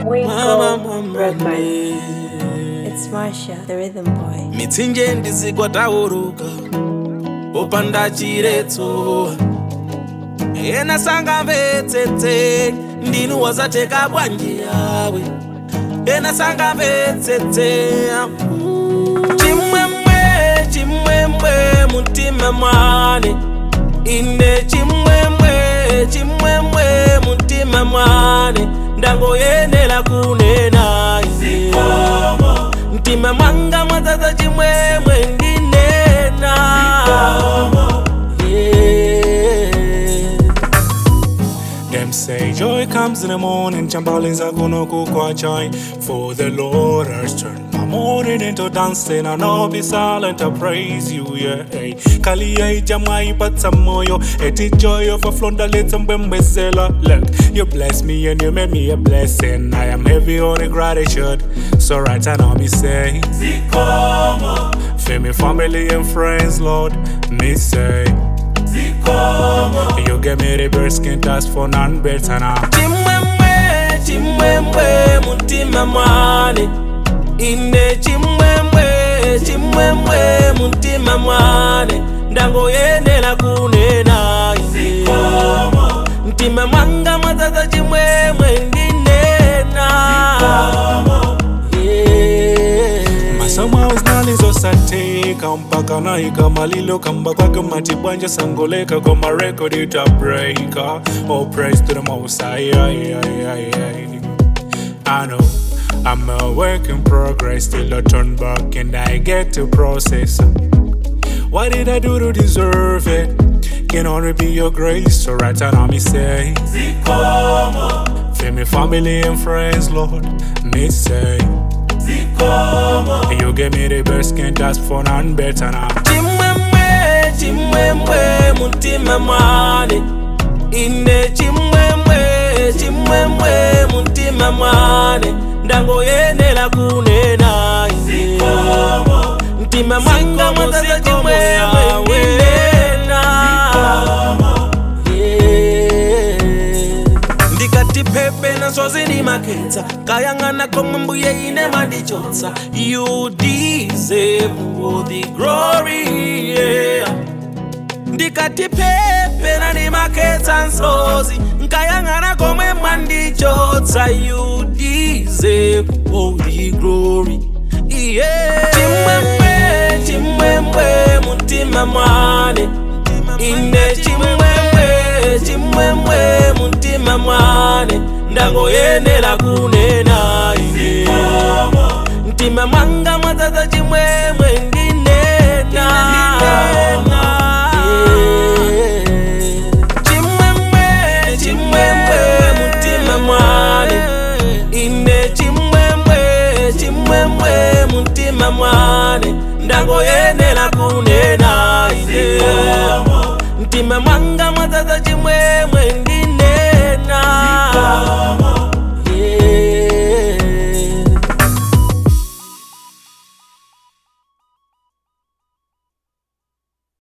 Winkle Record. It's Marsha, the rhythm boy. mitsinje ndizigwa tauruka popanda chiretso ena sanga mvetsetse ndinu wazateka bwanji yawe ena sanga mvetsetse chimwemwe chimwemwe mutima mwane ine chimwemwe chimwemwe mutima mwane ndangoyenera kunena ine mtima mwanga mwadzaza chimwemwe ndinena Yeah. Them say joy comes in the morning, Chambalins are gonna go quite joy. For the Lord has turned my morning into dancing, and I'll be silent, I praise you, yeah. Hey. Kaliya jamai patsamoyo, eti joy of a flonda little mbembezela. Look, you bless me and you made me a blessing. I am heavy on the gratitude, so right now me say, for me family and friends, Lord, me say. You give me the best, can't ask for none better now. chimwemwe chimwemwe mutima mwane ine chimwemwe chimwemwe mutima mwane ndangoyenera kunena ine mtima mwanga mwadzaza chimwemwe ndinena Yeah. masomo zinalizosateka mpaka naika malilo kamba kwake matibwanja sangoleka kwa marekodi itabreka oh praise to the most high, high, high, high, high. I know I'm a work in progress till I turn back and I get to process what did I do to deserve it can only be your grace so right now me say for me family and friends Lord me say you give me the best, can't ask for none better now. chimwemwe chimwemwe mutima mwane ine chimwemwe chimwemwe mutima mwane ndangoyenera kunena ine mtima mwanga mwadzaza chimwemwe ndinena Yeah. ndikati pepe naswazi ndimakhetsa kayang'ana komwe mbuye ine mandichotsa you deserve all the glory yeah. ndikati pepe na ndimakhetsa nsozi nkayang'ana komwe mwandichotsa you deserve all the glory yeah. chimwemwe chimwemwe mutima mwane ine chimwemwe chimwemwe mutima mwane ndangoyenera kunena ine mtima mwanga mwadzaza chimwemwe ndinena Yeah. chimwemwe chimwemwe mutima mwane ine chimwemwe chimwemwe mutima mwane ndangoyenera